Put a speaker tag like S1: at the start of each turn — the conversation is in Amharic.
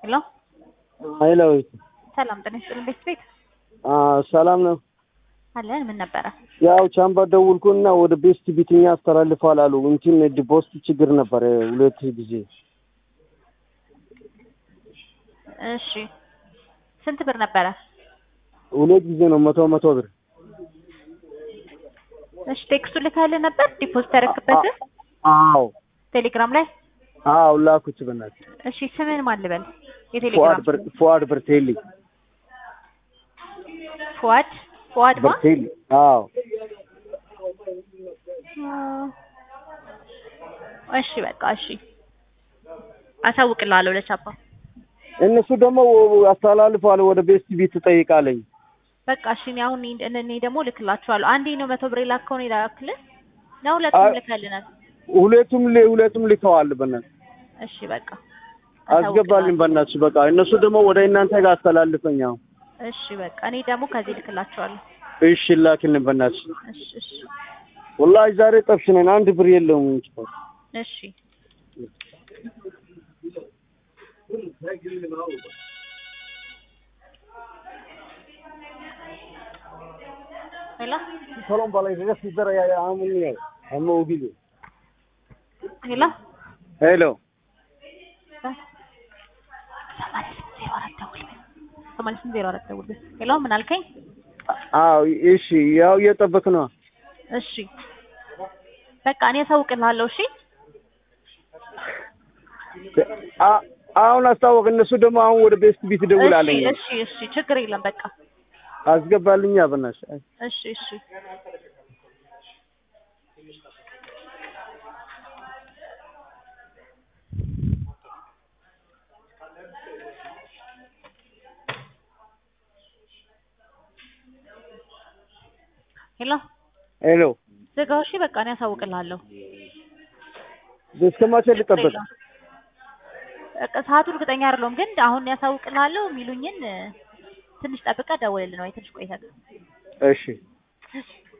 S1: ሄሎ
S2: ሄሎ
S1: ሰላም ጤና ይስጥልኝ። ቤት ቤት
S2: ሰላም ነው።
S1: አለን። ምን ነበረ?
S2: ያው ቻምባ ደውልኩና ወደ ቤስት ቢትኛ አስተላልፏል አሉ። እንትን ዲፖስት ችግር ነበረ ሁለት ጊዜ።
S1: እሺ ስንት ብር ነበረ?
S2: ሁለት ጊዜ ነው መቶ መቶ ብር።
S1: እሺ ቴክስቱ ልካልህ ነበር ዲፖዚት ያደረግበት
S2: አዎ
S1: ቴሌግራም ላይ?
S2: አዎ ላኩት በእናትህ።
S1: እሺ ስምን ማን ልበል?
S2: ፉአድ
S1: የቴሌግራም
S2: በር ፉአድ በርቴሊ
S1: ፉአድ ፉአድ ማ
S2: በርቴሊ። አዎ
S1: እሺ በቃ እሺ አሳውቅልሃለሁ ለቻፓ
S2: እነሱ ደግሞ አስተላልፏል ወደ ቤስት ቢት ጠይቃለኝ።
S1: በቃ እሺ እኔ አሁን እኔ እኔ ደግሞ ልክላችኋለሁ። አንዴ ነው መቶ ብር የላከውን የላክልህ ነው ሁለቱም
S2: አይ-
S1: ልካልናል።
S2: ሁለቱም ል- ሁለቱም ልከዋል በእናትህ
S1: እሺ በቃ
S2: አስገባልኝ በእናትሽ በቃ እነሱ ደግሞ ወደ እናንተ ጋር አስተላልፈኝ። አሁን
S1: እሺ በቃ እኔ ደግሞ ከዚህ ልክላችኋለሁ።
S2: እሺ ላክልን በእናትሽ።
S1: እሺ እሺ
S2: ወላሂ ዛሬ ጠብሽ ነን አንድ ብር የለውም እንጂ
S1: እሺ ሄሎ
S2: ሰሎም ባላይ ደስ ይዘራ ያ አሙን ነው አሙ ጊዜ
S1: ሄሎ
S2: ሄሎ
S1: ሰማንያ ስምንት ዜሮ አራት ደውል። ሄሎ ምን አልከኝ?
S2: አዎ እሺ ያው እየጠበክ ነው
S1: እሺ በቃ እኔ አሳውቅልሃለሁ። እሺ
S2: አ- አሁን አስታወቅ እነሱ ደግሞ አሁን ወደ ቤስት ቢት ደውላለኝ
S1: እሺ እሺ እሺ ችግር የለም በቃ
S2: አስገባልኛ በእናትሽ
S1: እሺ እሺ ሄሎ
S2: ሄሎ
S1: ዝጋው። እሺ በቃ እኔ አሳውቅልሃለሁ።
S2: እስከ መቼ ልጠበቅ
S1: በቃ ሰዓቱ እርግጠኛ አይደለሁም፣ ግን አሁን ያሳውቅልሃለሁ የሚሉኝን ትንሽ ጠብቀህ ደውልልን ወይ ትንሽ ቆይተህ
S2: እሺ